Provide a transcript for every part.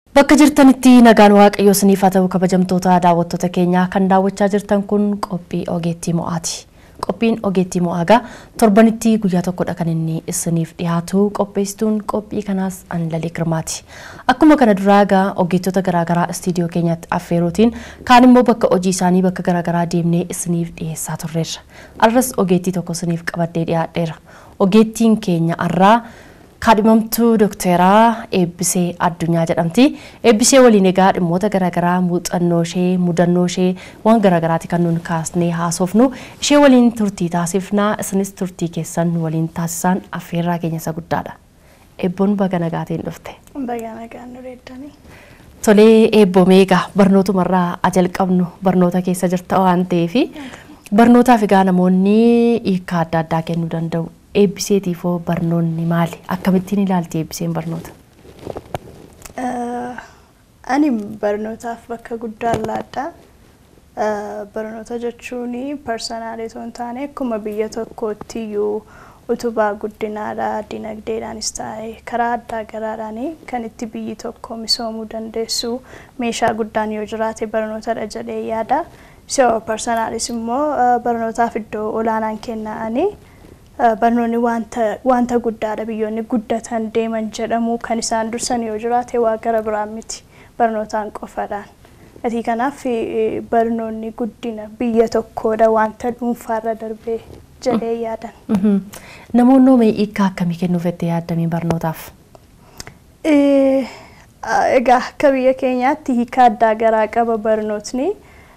Bakka jirtanitti nagaan waaqayyoo isiniif haa ta'u kabajamtoota daawwattoota keenyaa kan daawwachaa jirtan kun qophii ogeettii mo'aati. Qophiin ogeettii mo'aagaa torbanitti guyyaa tokkodha kan inni isiniif dhiyaatu qopheessituun qophii kanaas Anlalee Girmaati. Akkuma kana duraa egaa ogeettota garaagaraa istiidiyoo keenyatti affeeruutiin kaan immoo bakka hojii isaanii bakka garaagaraa deemnee isiniif dhiyeessaa turreerra. Arras ogeettii tokko isiniif qabadhee dhiyaadheera. Ogeettiin keenya arraa kaadhimamtuu dookteraa Eebbisee Addunyaa jedhamti. Eebbisee waliin egaa dhimmoota garaagaraa muuxannoo ishee, mudannoo ishee waan garaagaraati kan nuun kaasnee haasofnu. Ishee waliin turtii taasifnaa isinis turtii keessan waliin taasisaan affeerraa keenya isa guddaadha. Eebboon baga nagaatiin dhufte. Baga nagaan nu reeddanii. Tolee eebboomee egaa barnootumarraa ajalqabnu barnoota keessa jirta waan ta'eef barnootaaf egaa namoonni hiika adda addaa kennuu danda'u. eebbiseetiifoo barnoonni maali? Akkamittiin ilaalti eebbiseen barnoota? Ani barnootaaf bakka guddaa laadha. Barnoota jechuun parsanaalii osoo hin taane akkuma biyya tokkootti iyyuu utubaa guddinaadha dinagdeedhaanis ta'e karaa addaa garaadhaan kan itti biyyi tokko misoomuu dandeessu meeshaa guddaan yoo jiraate barnootadha jedhee yaada. So parsanaalis immoo barnootaaf iddoo olaanaan kenna'anii. barnoonni wanta guddaadha biyyoonni guddatan deeman jedhamu kan isaan dursan yoo jiraate waa gara biraan miti barnootaan qofadhaan. Ati kanaaf barnoonni guddina biyya tokkoodha wanta dhuunfaarra darbee jedhee yaadan. Namoonni hoomee hiikaa akkamii kennuuf jettee yaaddamii barnootaaf? Egaa akka biyya keenyaatti hiika addaa garaa qaba barnootni.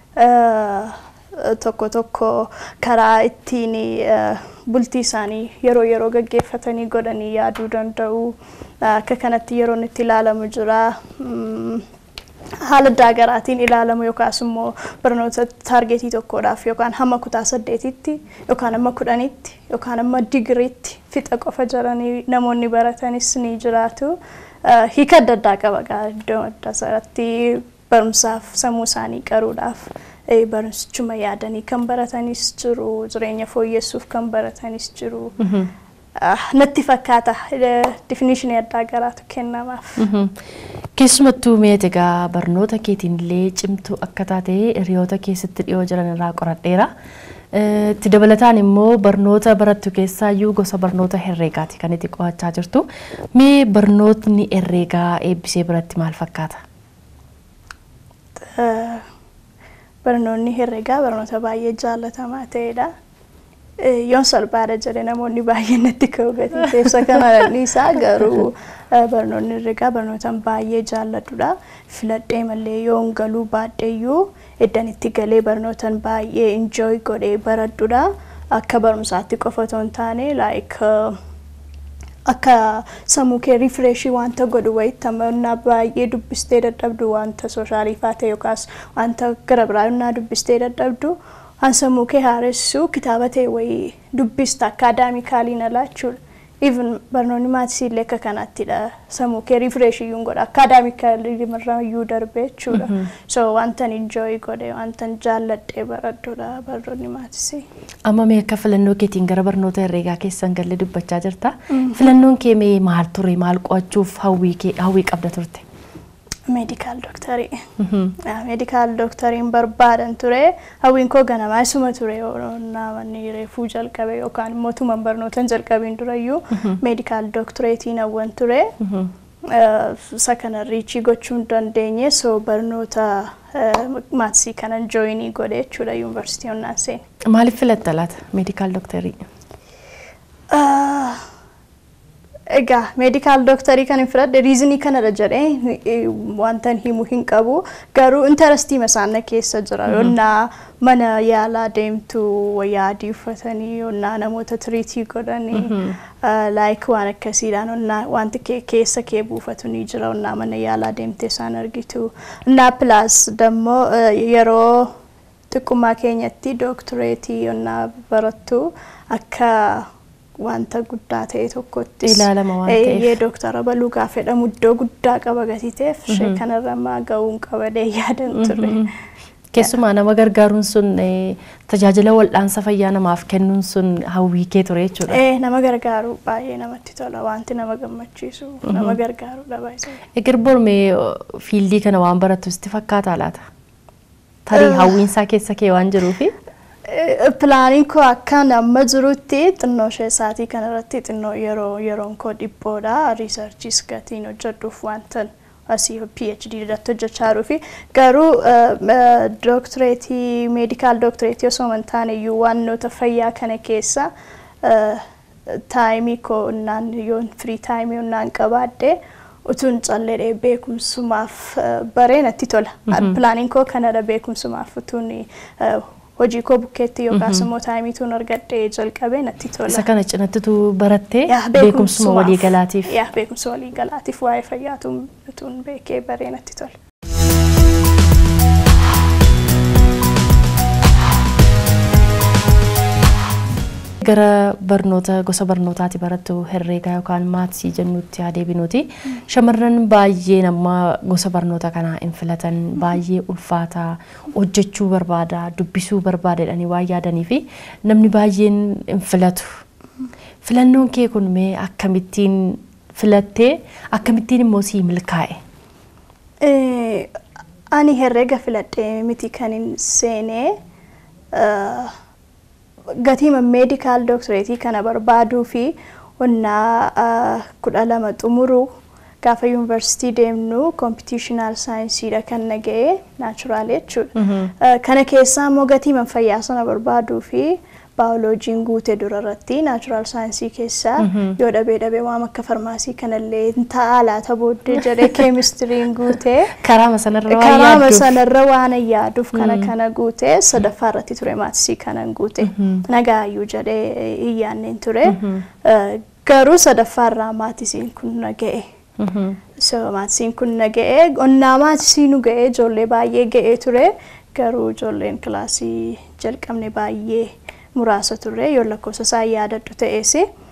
tokko tokko karaa ittiin bultii isaanii yeroo yeroo gaggeeffatanii godhanii yaaduu danda'u. Akka kanatti yeroon itti ilaalamu jira. Haala addaa garaatiin ilaalamu yookaas immoo barnoota taargeetii tokkodhaaf yookaan hamma kutaa saddeetitti yookaan hamma kudhanitti yookaan hamma digiriitti fixa qofa jiranii namoonni baratanis ni jiraatu. Hiika adda addaa qaba iddoo adda isaatti barumsaaf sammuu isaanii qaruudhaaf. barumsichuma yaadanii kan baratanis jiru jireenya fooyyessuuf kan baratanis jiru. Natti fakkaata difinishinii addaa garaatu kennamaaf. Keessumattuu meet egaa barnoota keetiin illee cimtuu akka taate hiriyoota keessatti dhiyoo jiran irraa qoradheera. Itti dabalataan immoo barnoota barattu keessaayyuu gosa barnoota herreegaati kan itti qo'achaa jirtu. Mee barnootni herreegaa eebbisee biratti maal fakkaata? barnoonni herregaa barnoota baay'ee jaallatamaa ta'edha. Yoon salphaadha jedhe namoonni baay'een natti ka'u gatii kana isaa garuu barnoonni herregaa barnoota baay'ee jaalladhudha. Filadhee malee yoon galuu baadheeyyuu eddan itti galee barnootan baay'ee injooy godhee baradhudha. Akka barumsaatti qofa otoo hin taane like akka sammuu kee rifreeshii wanta godhu wayitti amannaa baay'ee dubbistee dadhabdu wanta sooshaaliifaa ta'e yookaas wanta gara biraa dubbistee dadhabdu waan sammuu kee haaressu kitaaba ta'e wayii dubbista akaadaamikaaliin alaa jechuudha. Even barnoonni maatisii illee akka kanattidha. Sammuu kee rifreeshii yuun godha. Akaadaamikaalii irraa iyyuu darbee jechuudha. So wantan injooyi godhe wantan jaalladhee baradhudha barnoonni maatisii. Amma mee akka filannoo keetiin gara barnoota herreegaa keessan galee dubbachaa jirta. Filannoon kee mee maal ture maal qo'achuuf hawwii kee hawwii qabda turte? Meedikaal dooktarii. Meedikaal doktariin barbaadan ture. Hawwiin koo ganamaa isuma ture namoonni reefuu jalqabe yookaan immoo tuman barnootan jalqabiin durayyuu meedikaal dooktareetiin hawwan ture. Isa kana riichii gochuu hin dandeenye so barnoota maatisii kanan jooyinii godhe jechuudha yuunivarsiitii onnaan seene. Maaliif filatta laata meedikaal dooktarii? Egaa meedikaal dooktarii kan hin filadhe riizinii kanadha jedhee wanta himu hin qabu garuu intarastii masaana keessa jira yonnaa mana yaalaa deemtu wayyaa adii uffatanii yonnaa namoota tiriitii godhanii laayik waan akkasiidhaan yonnaa wanti keessa kee buufatu ni jira yonnaa mana yaalaa deemtee isaan argitu yonnaa pilaas dammoo yeroo xiqqummaa keenyatti dooktareetii yonnaa barattu akka wanta guddaa ta'e tokkotti ilaalama waan ta'eef. Eeyyee dooktara baluu gaafa jedhamu iddoo guddaa qaba gatii ta'eef ishee kanarra maa ga'uun qabadee yaadan ture. Keessumaa nama gargaaruun sun eh, tajaajila wal'aansa fayyaa namaaf kennuun sun hawwii kee ture jechuudha. Eh, nama gargaaru baay'ee namatti tola wanti nama gammachiisu nama gargaaru dhabaa isa. Eger bormee fiildii kana waan barattu sitti fakkaata laata? Tarii hawwiinsaa keessa kee waan jiruufi? Pilaaniin koo akka amma jirutti xinnoo ishee isaatii kanarratti xinnoo yeroo yeroon koo dhiphoodha. Riisarchiis gatiin hojjedhuuf wantan asii PhD irratti hojjechaa jiruu fi garuu dooktireetii meedikaal dooktireetii osoo hin taane iyyuu waannoota fayyaa kana keessa taayimii koo innaan yoon firii taayimii innaan qabaadde utuun callee beekumsumaaf baree natti tola. Pilaaniin koo kanadha beekumsumaaf utuun hojii koo bukkeetti yookaas immoo taayimiituun argadhee jalqabee natti tola. Isa kana cinattitu barattee Yaa, beekumsuma beekumsumaaf. waliigalaatiif. Yaa beekumsa waliigalaatiif waa'ee fayyaatuun utuun beekee baree natti tola. Gara barnoota gosa barnootaati barattu herreegaa yookaan maatsii jennutti haa deebinuti. Shamarran baay'een amma gosa barnoota kanaa hin filatan baay'ee ulfaataa hojjechuu barbaada dubbisuu barbaada jedhanii waan yaadanii fi namni baay'een hin filatu. Filannoon kee kun mee akkamittiin filattee akkamittiin immoo sii milkaa'e? Eh, Ani herreega filadhee miti kan hin seenee eh, gatiima meedikaal dooktireetii kana barbaaduu fi wannaa eh, kudha lama xumuruu gaafa yuunivarsiitii deemnu koompitiishinaal saayinsiidha kan naga'ee naachuraal jechuudha. Eh, Kana keessaa immoo gatiima fayyaa sana barbaaduu fi baayoloojiin guute dura irratti naachuraal saayinsii keessaa yoo dhabee dhabee waan akka farmaasii kanallee hin ta'a laata booddee jedhee keemistiriin guutee Karaama sanarra waan karaama yaadduuf. sanarra waan hin yaaduuf kana kana guute sadaffaa irratti ture maatisii kanan guute nagaayyuu jedhee hin yaanneen ture Eh, garuu sadaffaa irraa maatisiin kun naga'e. Mhm. So maatisiin kun naga'e onnaa maatisii nu ga'e ijoollee baay'ee ga'ee ture garuu ijoolleen kilaasii jalqabne baay'ee muraasa turre yoo lakkoofsa isaa yaadadhu ta'es.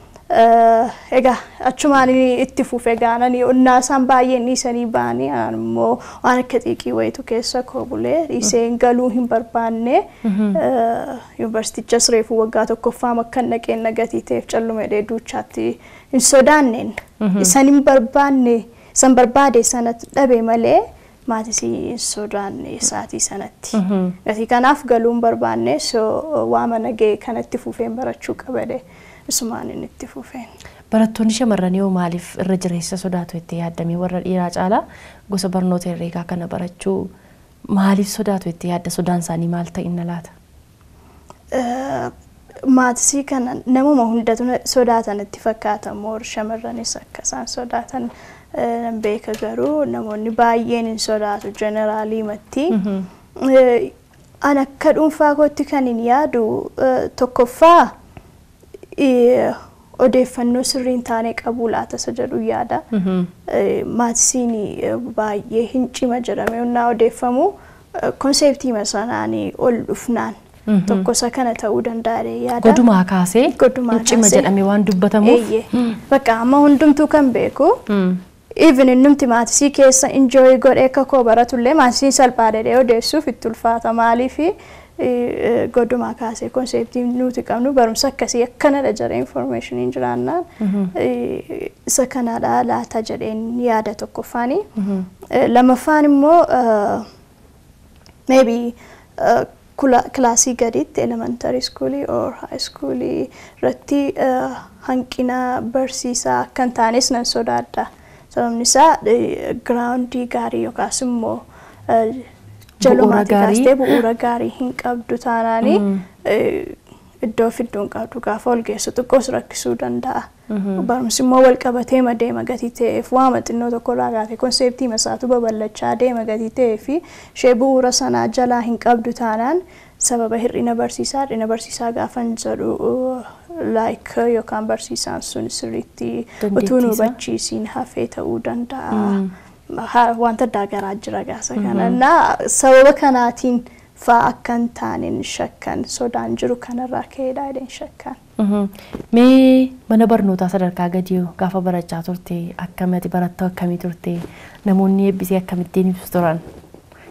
Egaa achumaan itti fufe gaananii onnaa isaan baay'een dhiisanii ba'anii ani immoo waan akka xiiqii wayitu keessa koo bulee dhiiseen galuu hin barbaanne yuunivarsiitichas reefu waggaa tokkoffaa akka naqeen nagatii ta'eef callumedhee duuchaatti hin sodaanneen isan hin barbaanne isan barbaade sanatti dhabe malee maatisii hin sodaanne isaatii sanatti. Gatii kanaaf galuu hin barbaanne so waama nagee kanatti fufeen barachuu qabade isumaan inni itti fufeen. Barattoonni shamarranii hoo maaliif irra jireessa sodaatu itti yaaddamee warra dhiiraa caalaa gosa barnoota herreegaa kana barachuu maaliif sodaatu itti yaadda sodaan isaanii maal ta'inna laata? Maatisii kana namuma hundatu sodaatan itti fakkaata moor shamarranis akka isaan sodaatan nan beeka garuu namoonni baay'een hin sodaatu jeneraalii matti. An akka dhuunfaa kootti kan hin yaadu tokkoffaa odeeffannoo sirrii hin taane qabuu laata isa jedhu yaada. Maatisiin baay'ee hin cima jedhamee onnaa odeeffamu konseptii sanaanii ol dhufnaan tokko isa kana ta'uu danda'a yaada. Godumaa kaasee Godumaa hin cima kaasee. jedhamee waan dubbatamuuf. Eeyyee. Bakka amma hundumtuu kan beeku. Even innumti maatisii keessa enjoy godhee akka koo baratullee maatisii salphaa dhedhee odeessuuf itti ulfaata maaliifi godumaa kaasee konseptii nuti qabnu barumsa akkasii akkanadha jedhee informationiin jiraannaan isa kanadha laata jedheen yaada tokkoffaani. Lamaffaan immoo maybe kilaasii gaditti elementary schoolii or high schoolii irratti hanqina barsiisaa akka hin taanes nan sodaadha. Sababni isaa giraawundii gaarii yookaas immoo jalumaati gaarii. kaastee bu'uura gaarii hin qabdu taanaani iddoo fidduu hin qabdu gaafa ol geessu xiqqoos rakkisuu danda'a. Barumsi immoo wal qabatee deema gatii ta'eef waama xinnoo tokko irraa kaatee konseptii masaatu babal'achaa deema gatii ta'ee fi ishee bu'uura sanaa jalaa hin qabdu taanaan sababa hir'ina barsiisaa hir'ina barsiisaa gaafa hin jedhu laayik yookaan barsiisaan sun sirriitti utuu nu Dandeettii isaa? hubachiisiin hafee ta'uu danda'a. Ha- Wanta addaa garaa jira gaasa kana. Innaa sababa kanaatiin faa akka hin taane hin shakkan sodaan jiru kanarraa ka'eedha jedheen shakkan. Mhm. Mee mana barnootaa sadarkaa gadii gaafa barachaa turte akkamiti barattuu akkamii turte namoonni eebbisee akkamittiin ibsu turan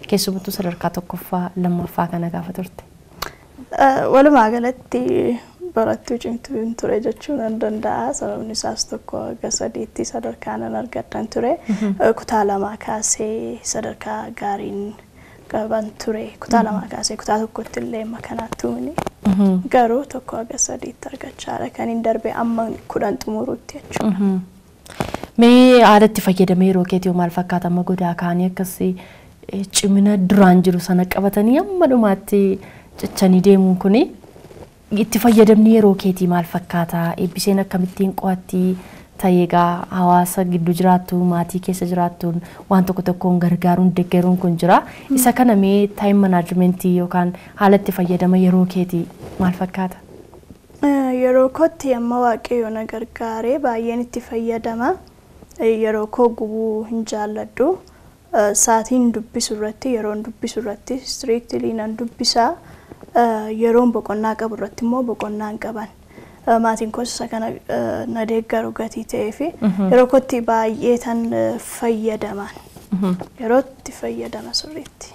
keessumattuu sadarkaa tokkoffaa lammaffaa kana gaafa turte. Walumaa galatti barattuu cimtuu hin ture jechuu nan danda'a. Sababni isaas tokko hanga sadiitti sadarkaa nan argadhan ture. Kutaa lamaa kaasee sadarkaa gaariin qaban ture. Kutaa lamaa kaasee kutaa tokkotti illee makanaatti uumini. Garuu tokko hanga sadiitti argachaadha kan hin darbe amma kudhan xumuruutti jechuudha. Mee aadatti fayyadamee yeroo keetii maal fakkaata amma godaa kaanii akkasii cimina duraan jiru sana qabatanii amma dhumaatti cichanii deemuun kuni itti fayyadamni yeroo keetii maal fakkaata eebbiseen akkamittiin qo'atti ta'ee egaa hawaasa gidduu jiraattu maatii keessa jiraattuun waan tokko tokkoon gargaaruun deeggaruun kun jira isa kana mee taayim manaajimentii yookaan haala itti fayyadama yeroo keetii maal fakkaata? Yeroo kootti amma waaqayyo na gargaaree baay'een itti fayyadama. Yeroo koo gubuu hin jaalladhu. Saatiin dubbisu irratti yeroon dubbisu irratti istiriiktilii nan dubbisaa. Yeroon boqonnaa qabu irratti immoo boqonnaa hin qaban. Maatiin koos isa kana na deeggaru gatii ta'ee fi yeroo kootti baay'ee tan fayyadaman. Yeroo itti fayyadama sirriitti.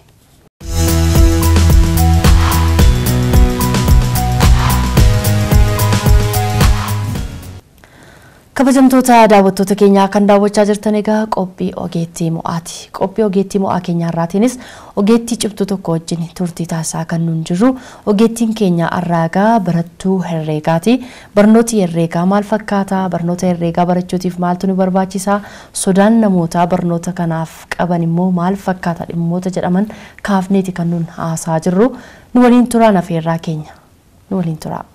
Kabajamtoota daawwattoota keenyaa kan daawwachaa jirtan egaa qophii ogeettii mo'aati. Qophii ogeettii mo'aa keenya irraatiinis ogeettii cimtuu tokko wajjin turtii taasisaa kan nuun jirru ogeettiin keenya har'aa egaa barattuu herreegaati. Barnooti herreegaa maal fakkaata? Barnoota herreegaa barachuutiif maaltu nu barbaachisa? Sodaan namoota barnoota kanaaf qaban immoo maal fakkaata? Dhimmoota jedhaman kaafneeti kan nuun haasaa jirru. Nu waliin turaan afeerraa keenya. Nu waliin turaa.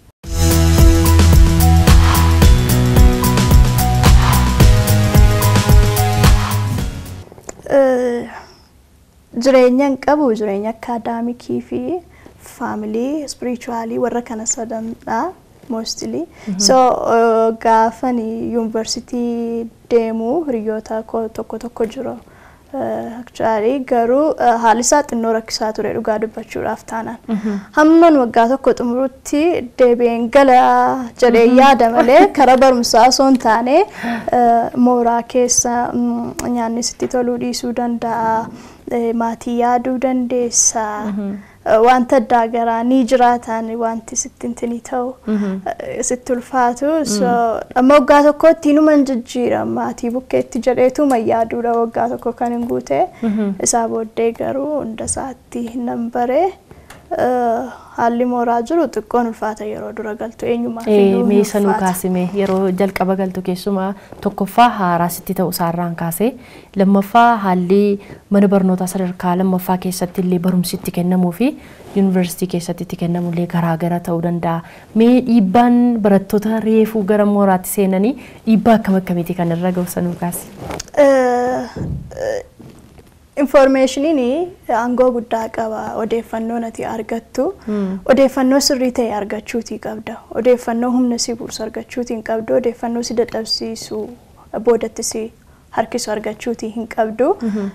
jireenya hin qabu jireenya akaadaamikii fi faamilii ispirichuwaalii warra kana sadanidha moostili so gaafan yuunivarsitii deemu hiriyoota koo tokko tokko jiru akchuwaalii garuu haalli isaa xinnoo rakkisaa ture dhugaa dubbachuudhaaf taanaan hamman waggaa tokko xumurutti deebi'een gala jedhee yaada malee karaa barumsaa osoo hin taane mooraa keessa nyaanni sitti toluu dhiisuu danda'a. maatii yaaduu dandeessa. Wanta addaa garaa ni jiraatan wanti sitti intini ta'u sitti ulfaatu. Amma waggaa tokkotti inuma hin jijjiiran maatii bukkeetti jedheetu yaaduudha waggaa tokko kan hin guute. Isaa booddee garuu hunda isaatti nan bare. haalli mooraa jiru xiqqoon ulfaata yeroo dura galtu eenyumaaf iyyuu Mee sanuu kaasime yeroo jalqaba galtu keessumaa tokkoffaa haaraa sitti ta'u isaarraan kaasee lammaffaa haalli mana barnootaa sadarkaa lammaffaa keessatti illee barumsi itti kennamuu fi yuunivarsiitii keessatti itti kennamu illee garaagara ta'uu danda'a. Mee dhiibbaan barattoota reefuu gara mooraatti seenanii dhiibbaa akkam akkamiiti kan irra ga'u sanuu kaase? Infoormeeshiniin aangoo guddaa qaba odeeffannoo nati argattu. Odeeffannoo sirrii ta'e argachuutii qabda. Odeeffannoo humna si buusu argachuutii hin qabdu. Odeeffannoo si dadhabsiisu boodatti si harkisu argachuutii hin qabdu.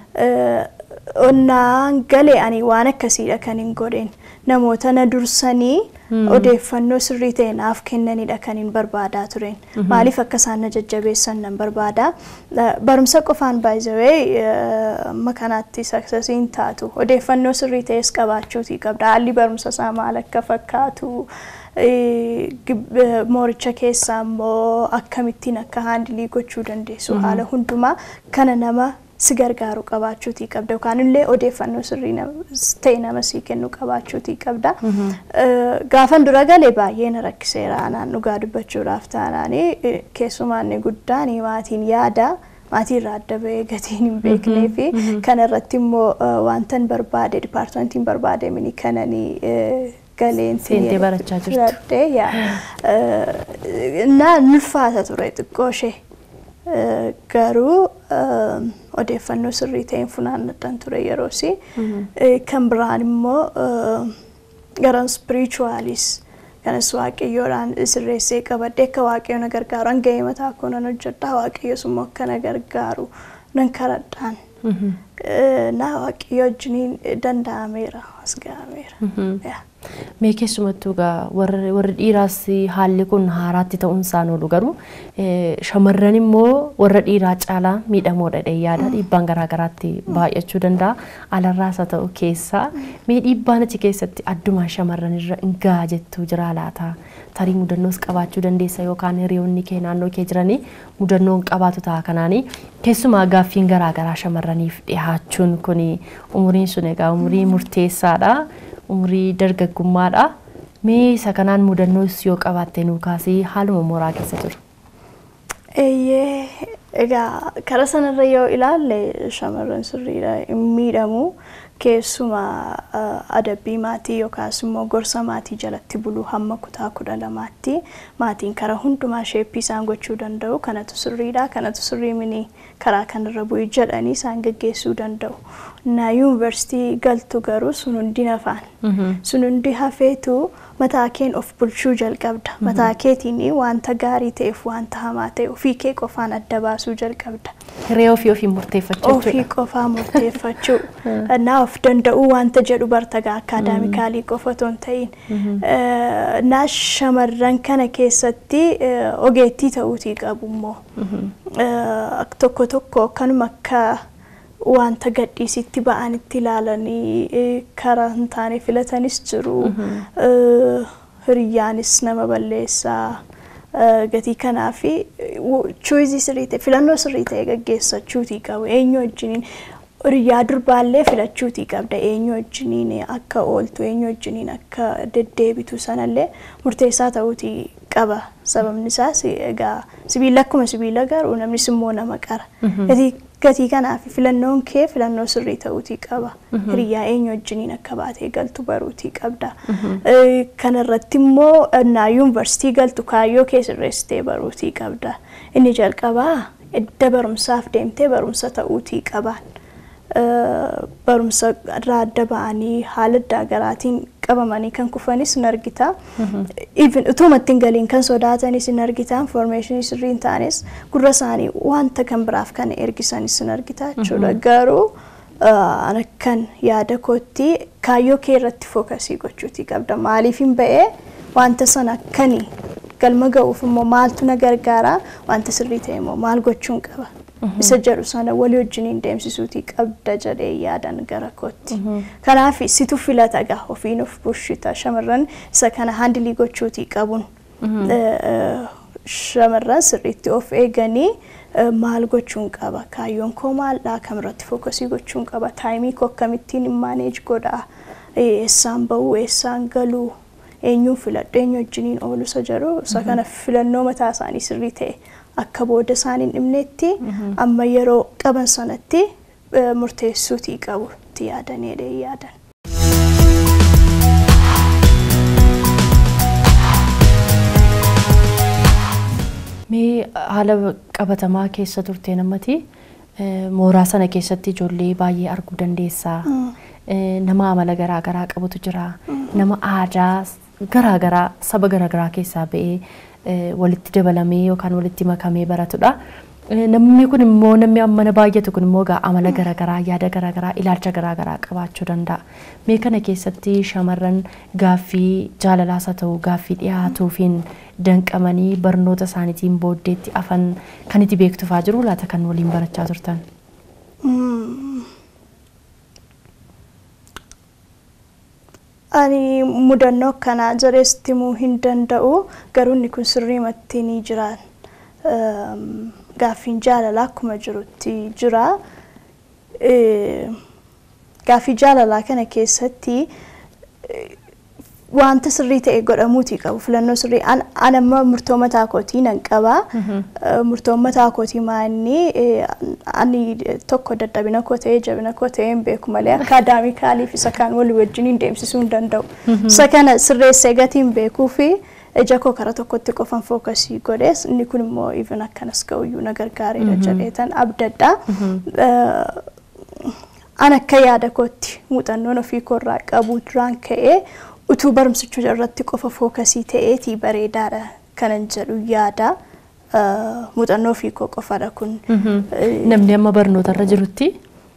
Onnaan galee ani waan akkasiidha kan hin godheen namoota na dursanii odeeffannoo sirrii ta'e naaf kennanidha kan hin barbaadaa tureen. Maaliif akka isaan na jajjabeessan nan barbaada. Barumsa qofaan baay'ee amma kanaatti saksasiin taatu odeeffannoo sirrii ta'es qabaachuutii qabda. Haalli barumsa isaa maal akka fakkaatu. mooricha keessaa immoo akkamittiin akka haandilii gochuu dandeessu haala hundumaa kana nama si gargaaru qabaachuutii qabda yookaan illee odeeffannoo sirrii ta'e nama sii kennu qabaachuutii qabda. Gaafan dura galee baay'ee na rakkiseera anaan dhugaa dubbachuudhaaf taanaanii keessumaa inni guddaan maatiin yaada maatii irraa adda bahee gatiin hin beeknee fi kana irratti immoo wantan barbaade dipaartimentiin barbaade mini kananii galeen Seentee barachaa jirtu. Na ulfaata ture xiqqoo ishee. Garuu odeeffannoo sirrii ta'een funaannadhaan ture yeroosi. Kan biraan immoo gara spiritualis kanas waaqayyoodhaan sirreessee qabadde akka waaqayyo na gargaaru hanga'ee mataa koo nan hojjedha waaqayyos immoo akka na gargaaru nan kadhadhaan. Na waaqayyo wajjiniin danda'ameera as ga'ameera. Mee keessumattuu egaa warri warri dhiiraas haalli kun haaraatti ta'uun isaan oolu garuu shamarran immoo warra dhiiraa caalaa miidhamoodha dheeyyaadha dhiibbaan garaagaraatti baay'achuu danda'a alarraas haa ta'u keessaa mee dhiibbaan achi keessatti addumaa shamarran irra hin gahaa jettuu jira laata tarii mudannoos qabaachuu dandeessa yookaan hiriyoonni kee naannoo kee jiranii mudannoon qabaatu ta'a kanaanii keessumaa gaaffiin garaagaraa shamarraniif dhiyaachuun kun umuriin sun egaa umurii murteessaadha. umurii dargaggummaadha. Mee isa kanaan mudannoos yoo qabaatte nuu kaasee haaluma mooraa keessa jiru. Eeyyee egaa karaa sanarra yoo ilaalle shamarran sirriidha hin miidhamu keessumaa adabbii maatii yookaas immoo gorsa maatii jalatti buluu hamma kutaa kudha lamaatti maatiin karaa hundumaa sheeppii isaan gochuu danda'u kanatu sirriidha kanatu sirrii mini karaa kanarra bu'i jedhanii isaan geggeessuu danda'u. Na yuunivarsiitii galtu garuu sun hundi nafaan. Sun hundi hafeetu mataa keen of bulchuu jalqabda. Mataa keetiin wanta gaarii ta'eef wanta hamaa ta'e ofii kee qofaan adda baasuu jalqabda. Hiree ofii ofii murteeffachuu Ofii qofaa murteeffachuu. Na of danda'uu wanta jedhu bartagaa akaadaamikaalii qofa otoo hin ta'in. Na shamarran kana keessatti ogeettii ta'uutii qabu immoo. Tokko tokko kanuma akka wanta gadhiisitti ba'anitti ilaalanii karaa hin taane filatanis jiru. Hiriyyaanis nama balleessaa. Gatii kanaaf chuuzii sirrii ta'e filannoo sirrii ta'e gaggeessachuutii qabu. Eenyu wajjiniin hiriyyaa durbaallee filachuutii qabda. Eenyu wajjiniin akka ooltu eenyu wajjiniin akka deddeebitu sanallee murteessaa ta'uutii qaba. Sababni isaas egaa sibiila akkuma sibiila garuu namnis immoo nama qara. Gatii kanaaf filannoon kee filannoo sirrii ta'uutii qaba. Hiriyyaa eenyu wajjiniin akka baatee galtu baruutii qabda. Kanarratti immoo naa yuunivarsiitii galtu kaayyoo kee sirreessitee baruutii qabda. Inni jalqabaa edda barumsaaf deemtee barumsa ta'uutii qabaan. Barumsa irraa adda ba'anii haala adda garaatiin qabamanii kan kufanis ni argita. Even utuma ittiin galiin kan sodaatanis ni argita. Informationii sirrii hin taanes gurra isaanii wanta kan biraaf kan ergisanis ni argita jechuudha. Garuu akkan yaada kootti kaayyoo kee irratti fookasii gochuutii qabda. Maaliif hin ba'ee wanta sana akkanii galma ga'uuf immoo maaltu na gargaara wanta sirrii ta'e immoo maal gochuun qaba. Isa jedhu sana walii wajjiniin deemsisuutii qabda jedhee yaadan gara kootti. Kanaaf situ filata gaa ofiin of bulchita shamarran isa kana handilii gochuutii qabuun. Shamarran sirriitti of eeganii maal gochuun qaba kaayyoon koo maaldhaa kamirratti fookasii gochuun qaba taayimii koo akkamittiin maaneej godhaa eessaan bahuu eessaan galuu eenyuun filadhu eenyu wajjiniin oolu isa jedhu isa kana filannoo mataa isaanii sirrii ta'e akka booda isaan hin dhibnetti amma yeroo qaban sanatti murteessuutii qabu itti yaadanii yaadan. Mee haala qabatamaa keessa turte namatti mooraa sana keessatti ijoollee baay'ee arguu dandeessaa. Nama amala garaagaraa qabutu jira. Nama aadaa garaagaraa saba garaagaraa keessaa ba'ee walitti dabalamee yookaan walitti makamee baratudha. Namni kun immoo namni mana baay'atu kun immoo amala garaagaraa yaada garaagaraa ilaalcha garaagaraa qabaachuu danda'a. Mee kana keessatti shamarran gaaffii jaalalaas haa ta'u gaaffii dhiyaatuufiin danqamanii barnoota isaaniitiin booddeetti afan kan itti beektufaa jiru laata kan waliin barachaa turtan. Ani mudannoo akkanaa jareessitti himuu hin danda'u garuu inni kun sirriimatti ni jira. Gaaffiin jaalalaa akkuma jirutti jira. Gaaffii jaalalaa kana keessatti wanta sirrii ta'e godhamuutii qabu filannoo sirrii an amma murtoo mataa kootii nan qaba murtoon mataa kootii maanni ani tokko dadhabina koo ta'ee jabina koo ta'ee hin beeku malee akaadaamikaaliif isa kaan walii wajjin hin deemsisuu hin danda'u isa kana sirreessee gatii hin beekuu fi ija koo karaa tokkotti qofan fookasii godhees inni kun immoo even akkanas ga'uyyuu na gargaareera jedheetan abdadha. An akka yaada kootti muuxannoon ofii koorraa qabu duraan ka'ee utuu barumsicha irratti qofa fookasii ta'eetii bareedaadha kanan jedhu yaada. Muuxannoo ofii koo qofadha kun. Namni amma barnoota irra jirutti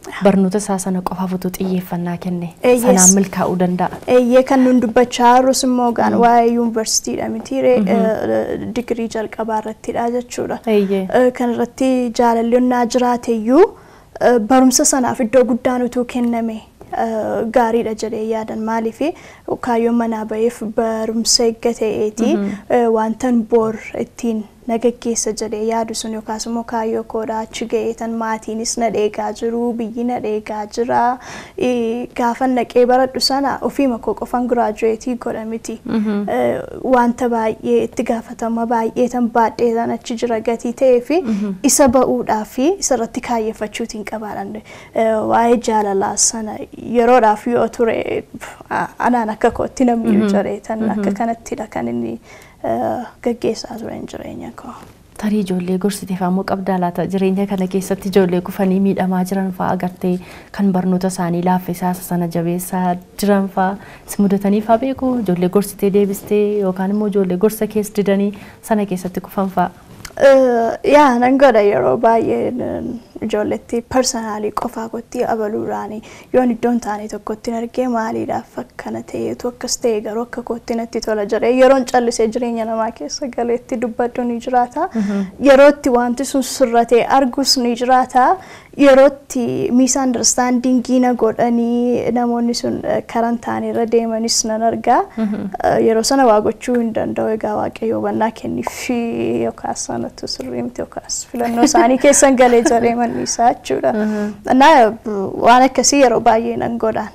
barnoota isaa sana qofaaf utuu xiyyeeffannaa kenne Eh, yes. sanaan milkaa'uu danda'a. Eeyyee kan nun dubbachaa jirrus immoo gaan waa'ee yuunivarsiitiidha mitiiree digirii jalqabaa irrattidha jechuudha. Eeyyee. Eh, Kan irratti jaalallonnaa jiraateyyuu eh, barumsa sanaaf iddoo guddaan utuu kenname eh, gaariidha jedhee yaadan maaliif kaayyoon manaa ba'eef barumsa eegga ta'eeti eh, wantan boor ittiin na gaggeessa jedhee yaadu sun yookaas immoo kaayyoo koodhaa achi ga'ee tan maatiinis na dheegaa jiru biyyi na dheegaa jira Eh, gaafan naqee baradhu sana ofiima koo qofan giraajuweetii godha miti Eh, wanta baay'ee itti gaafatama baay'ee tan baadhee tan achi jira gatii ta'ee fi isa ba'uudhaa fi isarratti kaayeffachuutiin qabaadhan waa'ee jaalalaa sana yeroodhaaf yoo ture pff, a- anaan akka kootti namni jaree tan akka kanattidha kan inni eh, gaggeessaa turen jireenya koo. Tarii ijoollee gorsiteef ammoo qabdaa laata jireenya kana keessatti ijoollee kufanii miidhamaa jiran fa'aa agartee kan barnoota isaanii laaffisaa sana jabeessaa jiran fa'aa si mudatanii fa'aa beeku ijoollee gorsitee deebistee yookaan immoo ijoollee gorsa keessa didanii sana keessatti kufan fa'aa. Eh, yaa nan godha yeroo baay'ee n- ijoolletti parsanaalii qofaa kootti abaluudhaani yoon iddoon taane tokkotti argee maaliidhaaf akkana ta'eetu akkas ta'e garuu akka kootti natti tola jedhee yeroon callisee jireenya namaa keessa galeetti dubbadhu ni jiraata yerootti wanti sun sirratee argus ni jiraata yerootti miisaandarstaandingii na godhanii namoonni sun eh, karan taane irra deemanis nan argaa Eh, yeroo sana waa gochuu hin danda'u egaa waaqayyo hubannaa kenniifi yookaas sanatu sirrii miti yookaas filannoo isaanii keessan galee jaree manniisaa jechuudha. Naa waan akkasii yeroo baay'ee nan godhaan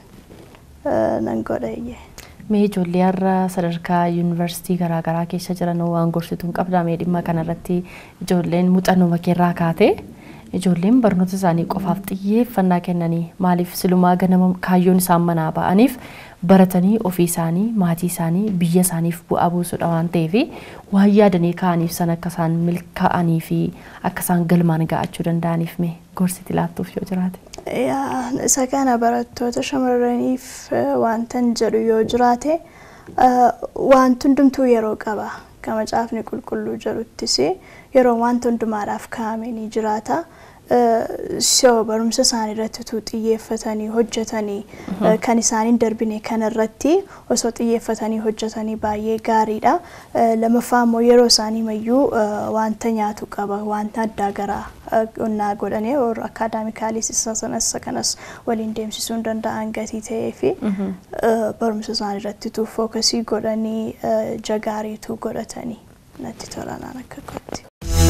Eh, nan godha iyyee. Mee ijoollee har'a sadarkaa yuunivarsiitii garaagaraa keessa jiran waan gorsituun qabdaa mee dhimma kanarratti ijoolleen muuxannoo makeerraa kaatee ijoolleen barnoota isaanii qofaaf xiyyeeffannaa kennanii maaliif silumaa ganama kaayyoon isaan manaa ba'aniif baratanii ofii isaanii maatii isaanii biyya isaaniif bu'aa buusudha waan ta'eef waan yaadanii ka'aniif san akka isaan milkaa'anii fi akka isaan galmaan ga'achuu danda'aniif mee gorsiti laattuuf yoo jiraate. Yaa, isa kana barattoota shamarraniif eh, wantan jedhu yoo jiraate eh, wanti hundumtuu yeroo qaba kan macaafni qulqulluu jedhuttis yeroo wanta hundumaadhaaf kaa'ame ni jiraata. Eh, So barumsa isaanii irratti utuu xiyyeeffatanii hojjetanii eh, kan isaaniin darbine kanarratti osoo xiyyeeffatanii hojjetanii baay'ee gaariidha. Eh, Lammaffaa immoo yeroo isaanii mayyuu eh, wanta nyaatu qaba wanta addaa garaa eh, qonnaa godhanii warra akaadaamikaalis isa sanas isa kanas waliin deemsisuu hin danda'an gatii ta'ee fi eh, barumsa isaanii irratti utuu fookasii godhanii eh, jagaariitu godhatanii natti tolanaan akka kootti.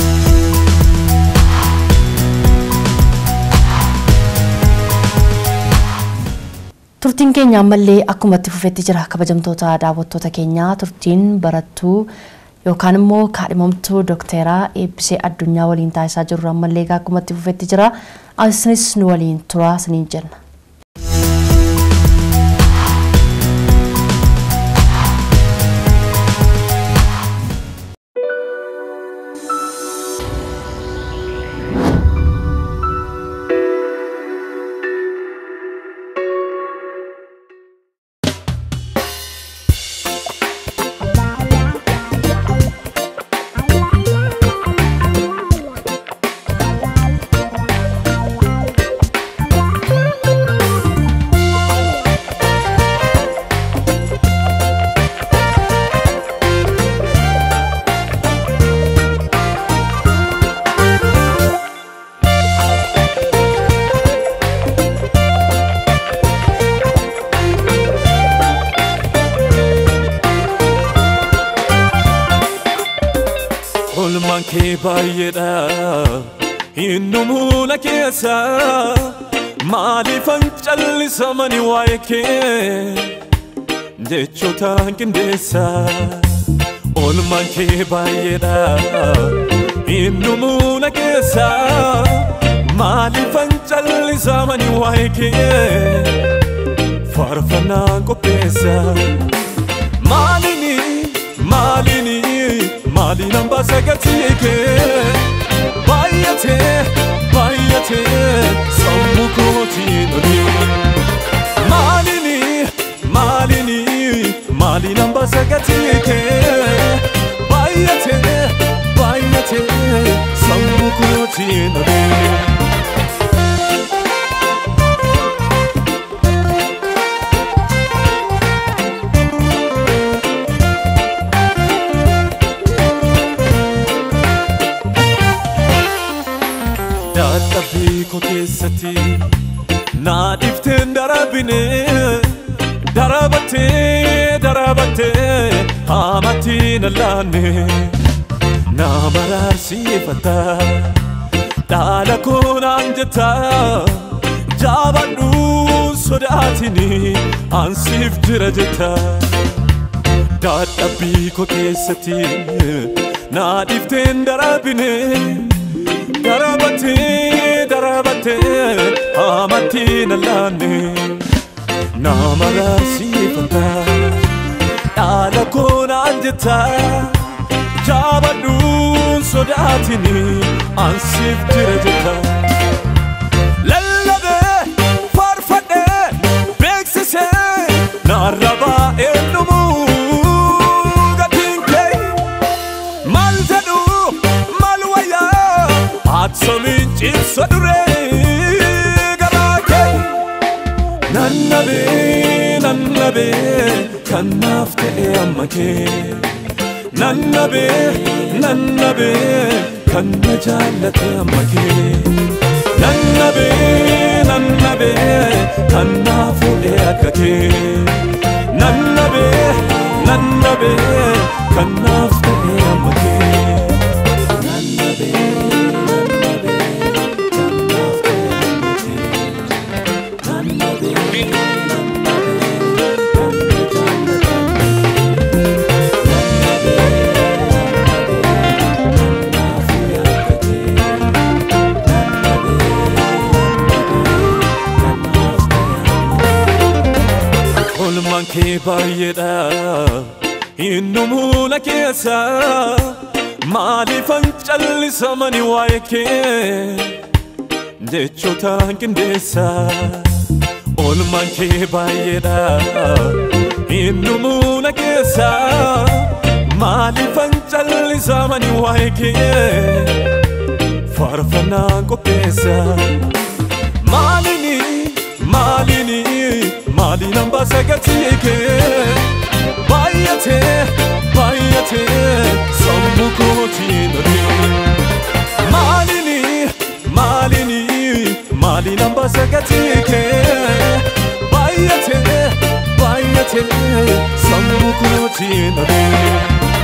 Turtiin keenya ammallee akkuma itti fufetti jira kabajamtoota daawwattoota keenyaa turtiin barattuu yookaan immoo kaadhimamtuu dookteraa eebbisee addunyaa waliin taasisaa jirru ammallee akkuma itti fufetti jira isinis nu waliin turaa isiniin jenna. Olmaan kee baay'eedha Hinnu muula keessa Maaliifan callisamani waa'ee kee Jechoota qindeessa Olmaan kee baay'eedha Hinnu muula keessa Maaliifan callisamani waa'ee kee Faarfannaa qopheessa Maalini, maalini, maaliin hambaa sagatii kee Baay'atee, baay'atee, sammuu kootiin olii Maalini, maalini, maaliin hambaa sagatii kee Baay'atee, baay'atee, sammuu kootiin olii dadhabbii koo keessatti naa dhifteen darabine darabattee darabattee haamatti na laanne naa maraarsiifata dhaala koo naan jetta jaabadhu sodaatini ansiif jira jetta dadhabbii koo keessatti naa dhifteen darabine darabattee darabattee haamatti na laanne naa maraarsiifata dhaala koo naan jetta jaabadhu sodaatini ansiif jira jetta lallabee faarfadhee beeksisee naarrabaa eenyumuu gatiin kee maal jedhu maal wayyaa haadsomiin cimsa duree garaa kee nannabee nannabee kan naaf ta'e amma kee nannabee nannabee kan na jaallate amma kee nannabee nannabee kan naa fuudhee akka kee nannabee nannabee kan naaf ta'e amma kee nannabee nannabee kan naaf ta'e amma kee nannabee nannabee kan na jaallate Olmaan kee baay'eedha Innumuu na keessa Maaliifan callisamani waa'ee kee Jechootaan qindeessa Olmaan kee baay'eedha Innumuu na keessa Maaliifan callisamani waa'ee kee Faarfannaan qopheessa Maalini maalini maaliin hambaa sagaltii kee baay'atee baay'atee sammuu kootiin olee maalini maalini maaliin hambaa sagaltii kee baay'atee baay'atee sammuu kootiin olee.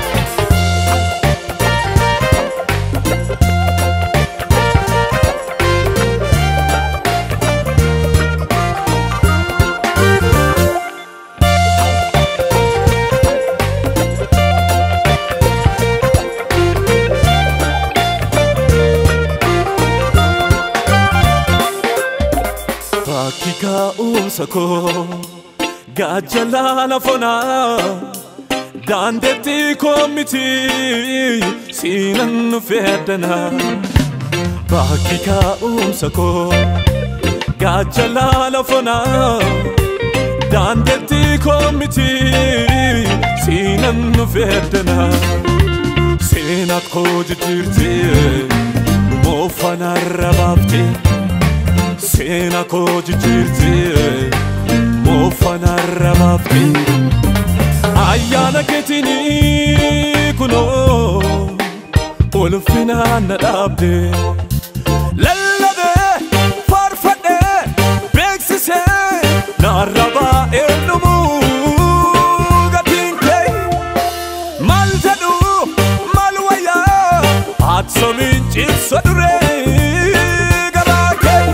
Bakki ka'umsa koo gaajjalaa lafonaa daandeetti koo miti siinan nu fedhanaa. Bakki ka'umsa koo gaajjalaa lafonaa daandeetti koo miti siinan nu fedhanaa. Seenaa koo jijjiirtee moofanarra baaftee. Seena koo jijjiirtee moofanarra baaftee ayyaana keetiin kunoo ulfinaan na dhaabdee lallabee faarfadhee beeksisee naarrabaa eenyumuu gatiin kee maal jedhu maal wayyaa haadsomiin cimsa duree garaa kee.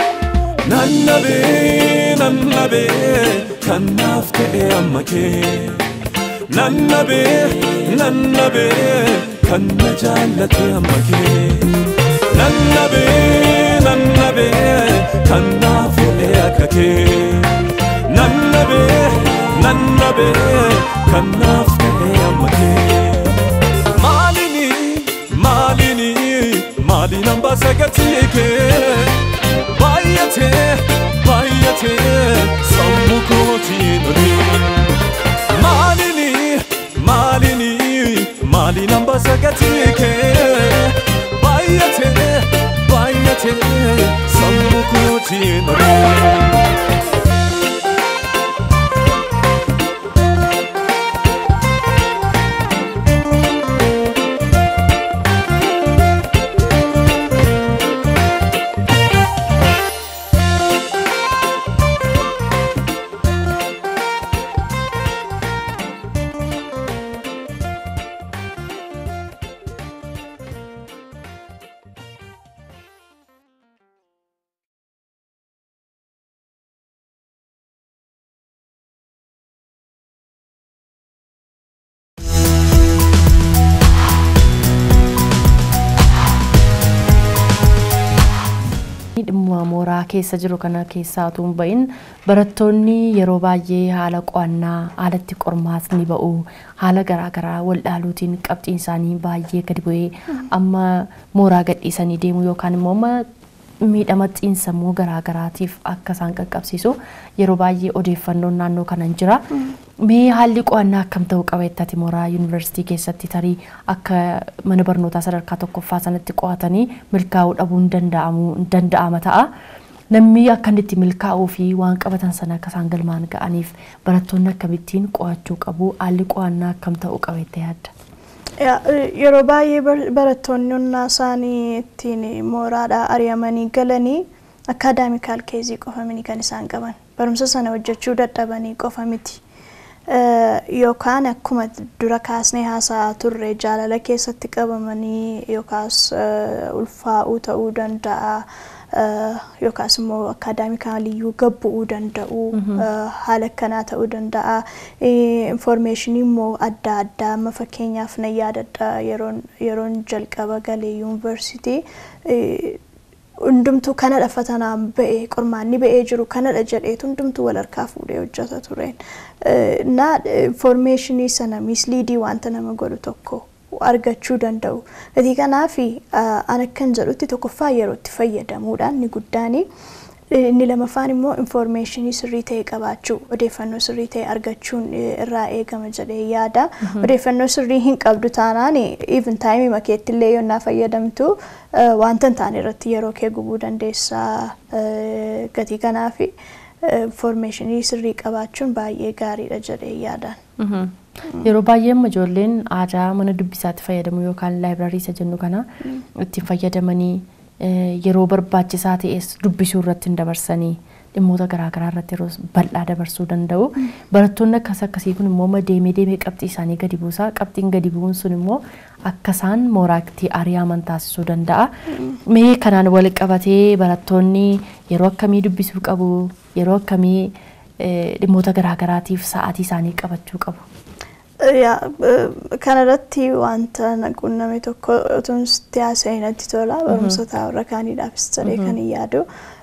Nannabee nannabee kan naaf ta'e amma kee Nannabee nannabee kan na jaallate amma kee Nannabee nannabee kan naa fuudhee akka kee Nannabee nannabee kan naaf ta'e amma kee Maalini maalini maaliin hambaa sagaltii kee baay'atee baay'atee sammuu kootiin olee maalini maalini maaliin hambaa sagaltii kee baay'atee baay'atee sammuu kootiin olee. mooraa keessa jiru kana keessaa utuu hin bahin barattoonni yeroo baay'ee haala qo'annaa haalatti qormaatni ba'u haala garaagaraa waldhaaluutiin qabxiin isaanii baay'ee gadi bu'ee amma mooraa gadhiisanii deemu yookaan immoo amma miidhama xiinsammuu garaagaraatiif akka isaan qaqqabsiisu yeroo baay'ee odeeffannoon naannoo kanan jira. Mee haalli qo'annaa akkam ta'uu qaba jettati mooraa yuunivarsiitii keessatti tarii akka mana barnootaa sadarkaa tokkoffaa sanatti qo'atanii milkaa'uu dhabuun danda'ama ta'a. Namni akka inni itti milkaa'uu fi waan qabatan sana akka isaan galmaan ga'aniif barattoonni akkamittiin qo'achuu qabu haalli qo'annaa akkam ta'uu qaba jettee yaadda? Yeroo baay'ee barattoonni onnaa isaanii ittiin mooraadhaa ari'amanii galanii akaadaamikaal keezii qofamini kan isaan qaban. Barumsa sana hojjechuu dadhabanii qofa miti. Yookaan akkuma dura kaasnee haasa'aa turre jaalala keessatti qabamanii yookaas ulfaa'uu ta'uu danda'a. yookaas immoo akaadaamikaaliyyuu gabbu'uu danda'u haala akkanaa ta'uu danda'a infoormeeshinii immoo adda addaa amma fakkeenyaaf na yaadadha yeroon jalqaba galee yuunivarsiitii hundumtuu kanadha fatanaan ba'ee qormaanni ba'ee jiru kanadha jedheetu hundumtuu wal harkaa fuudhee hojjeta tureen na infoormeeshinii sana misliidii wanta nama godhu tokko argachuu danda'u. Gatii kanaaf an akkan jedhutti tokkoffaa yerootti fayyadamuudhaan ni guddaani. Inni lamaffaan immoo infoormeeshinii sirrii ta'e qabaachuu odeeffannoo sirrii ta'e argachuun irraa eegama jedhee yaada. Odeeffannoo sirrii hin qabdu taanaan even taayimii makeetti illee yoonnaa fayyadamtu wanta hin taane irratti yeroo kee gubuu dandeessaa gatii kanaaf infoormeeshinii sirrii qabaachuun baay'ee gaariidha jedhee yaadaan. Yeroo baay'ee amma ijoolleen aadaa mana dubbisaatti fayyadamu yookaan laayibirarii isa jennu kana ittiin fayyadamanii yeroo barbaachisaa ta'es dubbisuu irratti hin dabarsanii dhimmoota garaagaraa irratti yeroo bal'aa dabarsuu danda'u. Barattoonni akkas akkasii kun immoo deemee deemee qabxii isaanii gadi buusaa. Qabxiin gadi bu'uun sun immoo akka isaan mooraatti ari'aman taasisuu danda'a. Mee kanaan wal qabatee barattoonni yeroo akkamii dubbisuu qabu? Yeroo akkamii dhimmoota garaagaraatiif sa'aatii isaanii qabachuu qabu? kanarratti wanta naquunname tokko otuun sitti haasa'e natti tola barumsota warra kaaniidhaafis jedhee kan hin yaadu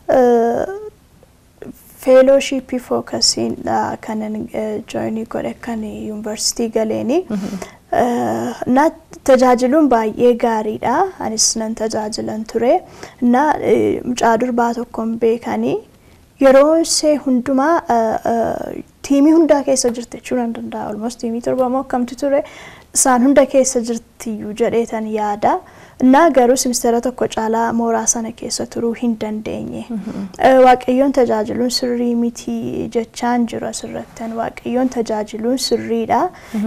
feelooshipii fookasiidha kanan jooyinii godhe kan yuunivarsiitii galeeni na tajaajiluun baay'ee gaariidha anis nan tajaajilan ture na mucaa durbaa tokkoon beekanii yeroo ishee hundumaa tiimii hundaa keessa jirti jechuu nan danda'a. Olmost tiimii torba moo akkamtu ture isaan hunda keessa jirtiyyuu jedheetan yaada. Innaa garuu simistera tokko caalaa mooraa sana keessa turuu hin dandeenye. Waaqayyoon tajaajiluun sirrii miti jechaan jiru asirrattan waaqayyoon tajaajiluun sirriidha.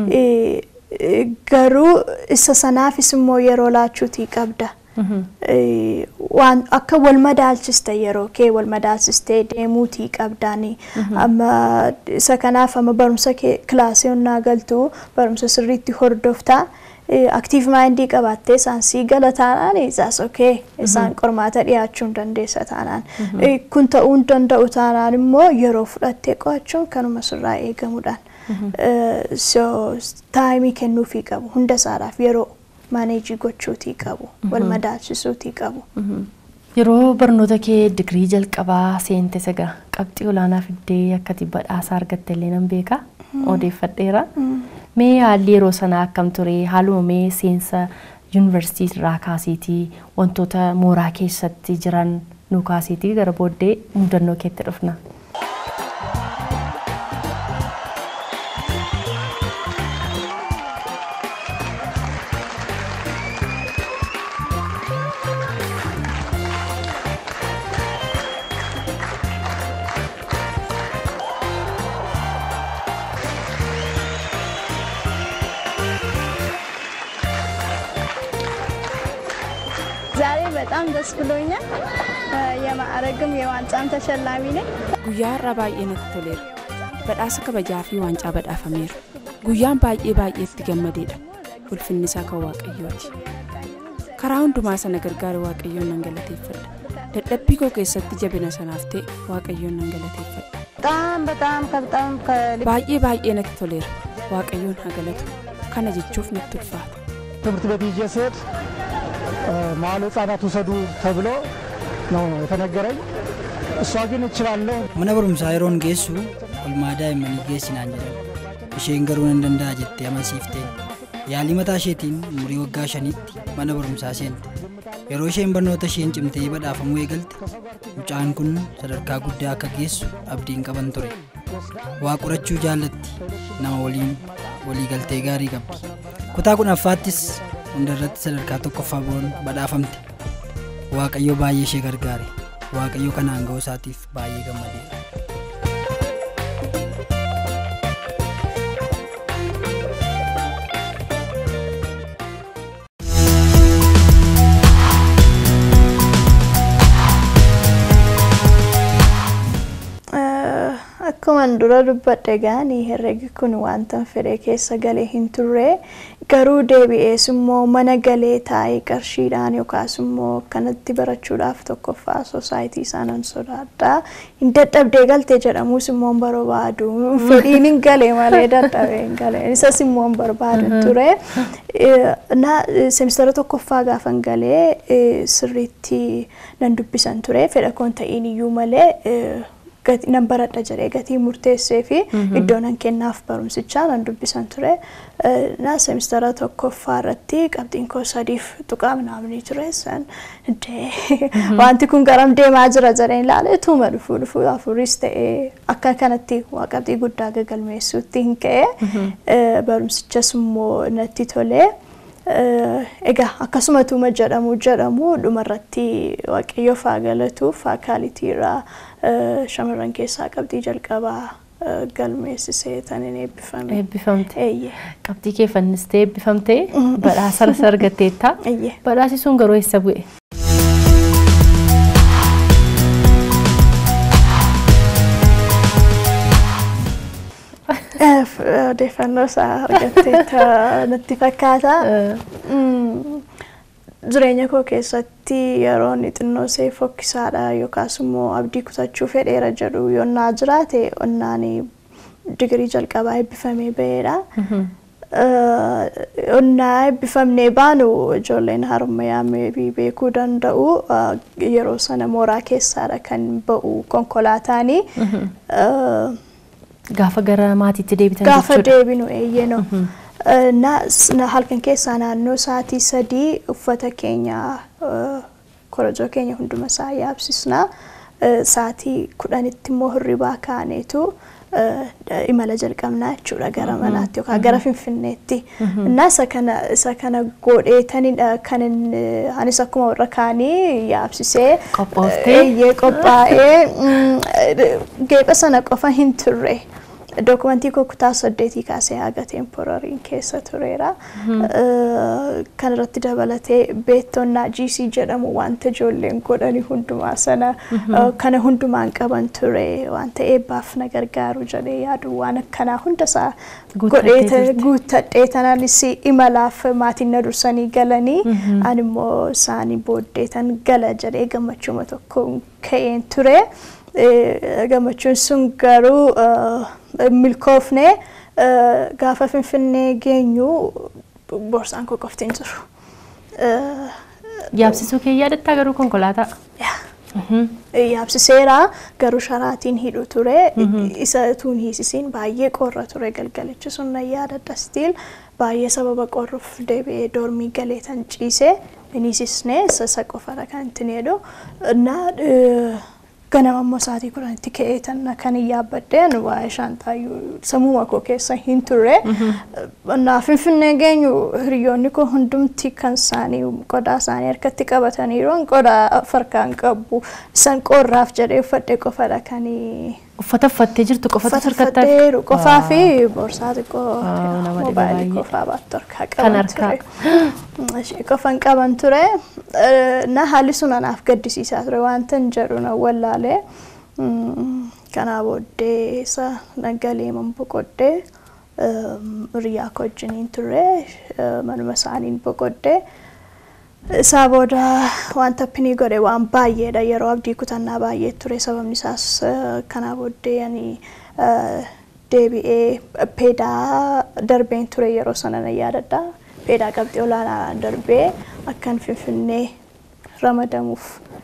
Garuu isa sanaafis immoo yeroo laachuutii qabda. waan akka wal madaalchiste yeroo kee wal madaalchistee deemuutii qabdaani amma isa kanaaf amma barumsa kilaasii onnaa galtu barumsa sirriitti hordoftaa aktiif maayindii qabaattee isaan sii gala taanaan isaas okee isaan qormaata dhiyaachuu dandeessa taanaan kun ta'uu hin danda'u taanaan immoo yeroo fudhattee qo'achuun kanuma sirraa eegamuudhaan so taayimii kennuufii qabu hunda isaadhaaf yeroo maaneejii gochuutii qabu wal madaalchisuutii qabu. Yeroo barnoota kee digirii jalqabaa seente saga qabxii olaanaa fiddee akkati badhaasa argatte illee nan beeka odeeffadheera. Mee haalli yeroo sanaa akkam ture haaluma mee seensa yuunivarsiitii irraa kaasiitii wantoota mooraa keessatti jiran nu kaasiitii gara booddee mudannoo keetti dhufna. ዛሬ በጣም ደስ ብሎኛል። የማዕረግም የዋንጫም ተሸላሚ ነኝ። Guyyaa har'aa baay'ee natti toleera. Badhaasa kabajaa fi waancaa badhaafameera. Guyyaan baay'ee baay'eetti gammadeedha. Ulfinni isaa kan waaqayyooti. Karaa hundumaa sana gargaara waaqayyoon nan galateeffadha. Dadhabbii koo keessatti jabina sanaaf ta'e waaqayyoon nan galateeffadha. በጣም በጣም ከበጣም ከልብ Baay'ee baay'ee natti toleera. Waaqayyoon haa galatu. Kana jechuuf natti ulfaata. ትምህርት ቤት ይዤ ስሄድ መዋዕለ ሕጻናት ውሰዱ ተብሎ ነው የተነገረኝ። እሷ ግን እችላለሁ mana barumsaa yeroon geessu olmaa daa'immanii geessinaan jedhan isheen garuu nan danda'a jettee amansiifteen yaalii mataa isheetiin umurii waggaa shanitti mana barumsaa seente yeroo isheen barnoota isheen cimtee badhaafamuu eegalte mucaan kun sadarkaa guddaa akka geessu abdiin qaban ture waa qorachuu jaallatti nama waliin walii galtee gaarii qabdi kutaa kudhaffaattis hunda irratti sadarkaa tokkoffaa bu'uun badhaafamte waaqayyo baay'ee ishee gargaare waaqayyo kanaan ga'uu isaatiif baay'ee gammadeera. Akkuman dura dubbadhe gaanii herregi kun wanta fedhe keessa galee hin turre garuu deebi'ees immoo mana galee taa'ee qarshiidhaan yookaas immoo kanatti barachuudhaaf tokkoffaa soosaayitii isaanan sodaadha. Hin dadhabdee galte jedhamus immoo hin barbaadu. Fedhiin hin galee malee dadhabee hin galee. Isas immoo hin barbaadu ture. Na semistara tokkoffaa gaafan galee sirriitti nan dubbisan ture. Fedha koon ta'iin iyyuu malee nan baradha jedhee gatii murteessee fi iddoo nan kennaaf barumsichaa nan dubbisan ture. Na semistara tokkoffaa irratti qabxiin koo sadiif tuqaa minaamni ture san wanti kun garam deemaa jira jedheen ilaale tuuma dhufuu dhufuu afuris ta'ee akka kanatti waa qabxii guddaa gagalmeessuutti hin ka'e barumsichas immoo natti tolee. Egaa akkasuma tuuma jedhamu jedhamu dhumarratti waaqayyoof haa galatu faakaalitii irraa shamarran keessaa qabxii jalqabaa galmeessisee taniin eebbifame. Eebbifamte. Eeyyee. Qabxii kee fannistee eebbifamtee badhaasa argatteetta. Eeyyee. Badhaasi sun garuu eessa bu'e? Odeeffannoo isaa argattee natti fakkaata. Jireenya koo keessatti yeroo inni xinnoo ishee fokkisaadha yookaas immoo abdii kutachuu fedheera jedhu yonnaa jiraate onnaan digirii jalqabaa eebbifamee ba'eedha. Onnaa eebbifamnee baanu ijoolleen harmayyaa meebii beekuu danda'u yeroo sana mooraa keessaadha kan ba'u konkolaataanii. Gaafa gara maatiitti deebitan Gaafa jechuudha. deebinu eeyyeno. Na halkan keessaa naannoo sa'aatii sadii uffata keenya korojoo keenya hunduma isaa yaabsisna. Sa'aatii kudhanitti immoo hirribaa kaaneetu imala jalqabnaa jechuudha gara manaatti yookaan gara finfinneetti. Innaa isa kana isa kana godheetanidha kan inni anis akkuma warra kaanii yaabsisee Qophooftee? eeyyee qophaa'ee geepha sana qofa hin turre. Dookumentii koo kutaa saddeetii kaasee haga teemporariin keessa tureera. Kan irratti dabalatee beektonnaa GC jedhamu wanta ijoolleen godhani hundumaa sana kana hundumaan qaban ture wanta eebbaaf na gargaaru jedhee yaadu waan akkanaa hundasaa Guuttattee godhee jirti. guuttadhee tanaanis imalaaf maatiin na dursanii galanii ani immoo isaanii booddee tan gala jedhee gammachuma tokko ka'een ture. Eh, Gammachuun sun garuu eh, milkoofne eh, gaafa finfinnee geenyu borsaan koo qofti hin jiru. Eh, Yaabsisuu kee yaadattaa garuu konkolaataa. Yaabsiseera garuu sharaatiin hidhu ture. Isa tuun hiisisiin baay'ee qorra ture galgalichi sun na yaadadha stiil baay'ee sababa qorruuf deebi'ee doormii galee tan ciise hin hiisisne isa isa qofadha kan ittiin jedhu. Na ganama immoo sa'aatii kudhanitti ka'ee tan kan hin yaabbadheen waa'ee shaantaayyuu sammuma koo keessa hin turre. Na finfinnee geenyu hiriyoonni koo hundumti kan isaanii qodaa isaanii harkatti qabataniiru qodaa farkaan qabu san qorraaf jedhee uffadhe qofadha kan Uffata uffattee jirtu qofatu sirkattaaf. uffatteeru qofaa fi boorsaa xiqqoo Waaw, nama dhiba moobaayilii baay'ee. qofaa baattu harkaa Kan qaban harkaa. ture. Ishee qofan qaban ture. Eh, Na haalli sun anaaf gaddisiisaa ture wanta hin jedhu na wallaalee. Mm, Kanaa booddee isa nagalee man boqodhee hiriyaa koo wajjiniin ture eh, manuma isaaniin boqodhee. Isaa booda wanta pinii godhe waan baay'eedha yeroo abdii kutannaa baay'ee ture sababni isaas eh, kanaa booddee ani eh, deebi'ee peedaa darbeen ture yeroo sana na yaadadha. Peedaa qabxii olaanaa darbee akkan finfinnee ramadamuuf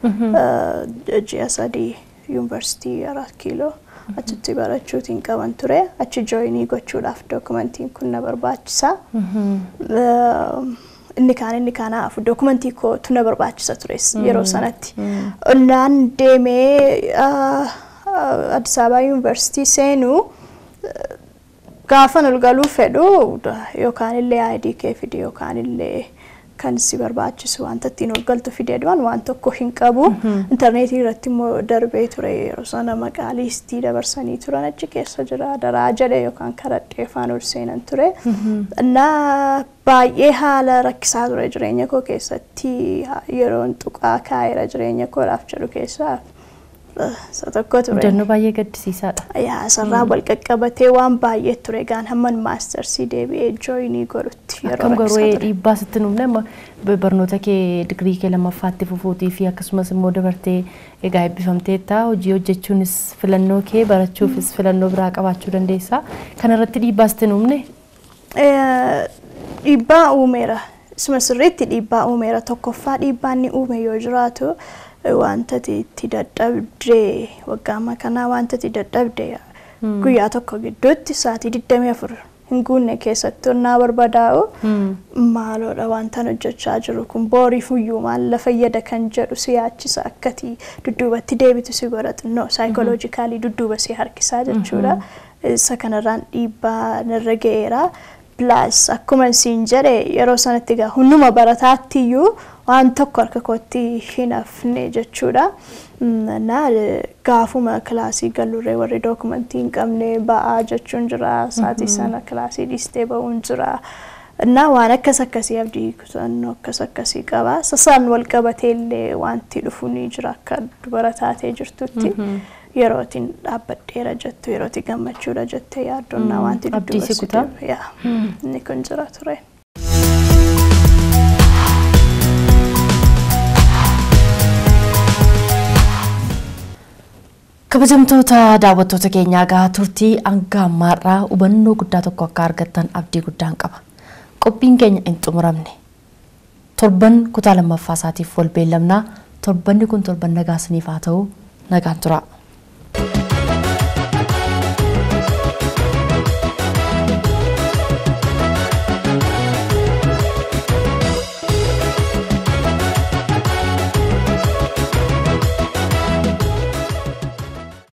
eh, ji'a sadii yuunivarsiitii arat kiiloo achitti barachuutiin qaban ture achi jooyinii gochuudhaaf dookumentiin kun na barbaachisa. Eh, inni kaan inni kanaaf dookumentii kootu na barbaachisa tures yeroo sanatti. Naan deemee ah, ah, Addis Ababa yuunivarsiitii seenuu eh, gaafan ol galuu fedhu yookaan illee ID kee fide yookaan illee kan si barbaachisu wanta ittiin ol galtu fidee dhuan waan tokko hin qabu. Intarneetii irratti immoo darbee ture yeroo sana maqaa liistii dabarsanii turan achi keessa jira daraa jedhe yookaan karadhee afaan ol seenan ture. Innaa baay'ee haala rakkisaa ture jireenya koo keessatti yeroon tuqaa kaa'eera jireenya koodhaaf jedhu keessaa eh, isa tokko ture. Mudannoo baay'ee gaddisiisaadha. yaa sarraa wal qaqqabatee waan baay'ee ture gaan hamman maastarsii deebi'ee jooyinii godhutti yeroo Akkam garuu rakkisaa ture. dhiibbaa sitti nuufne amma barnoota kee digirii kee lammaffaatti fufuutii fi akkasumas immoo dabartee egaa eebbifamteetta hojii hojjechuunis filannoo kee barachuufis filannoo biraa qabaachuu dandeessa. Kanarratti dhiibbaa sitti nuufne Eh, Dhiibbaa uumeera. Isuma sirriitti dhiibbaa uumeera. Tokkoffaa dhiibbaan ni uume yoo jiraatu eh, wanta ati itti dadhabdee waggaa amma kanaa wanta itti dadhabdee guyyaa tokko gidduutti sa'aatii 24 hin guunne keessatti onnaa barbadaa'u maaloodha wantan hojjechaa jiru kun booriif iyyuu maal la fayyada kan jedhu si yaachisa akkati dudduubatti deebitu si godha xinnoo saayikoloojikaalii dudduuba si harkisaa jechuudha. Isa kanarraan dhiibbaa narra ga'eera. Plus akkuma siin jedhe yeroo sanatti egaa hunduma barataatti iyyuu waan tokko harka kootti hin hafne jechuudha. Mm, Na gaafuma kilaasii gallurree warri dookumentii hin qabne ba'aa jechuun jira. Saatii sana kilaasii dhiistee ba'uun jira. Na waan akkas akkasii abdii kutannoo akkas akkasii qaba. Sasaan wal qabatee illee wanti dhufu ni jira akka dubara taatee jirtutti. Yerootiin dhaabbadheera jettu yerootiin gammachuudha jettee yaaddonnaa wanti Abdii si dudduuba si kutaa? deebi'e. Yaa, Inni kun jira ture. kabajamtoota daawwattoota keenyaa gahaa turtii hanga ammaarraa hubannoo guddaa tokko akka argattan abdii guddaan qaba. Qophiin keenya hin xumuramne. Torban kutaa lammaffaa isaatiif wal beellamnaa torbanni kun torban nagaa isiniif haa ta'u nagaan tura.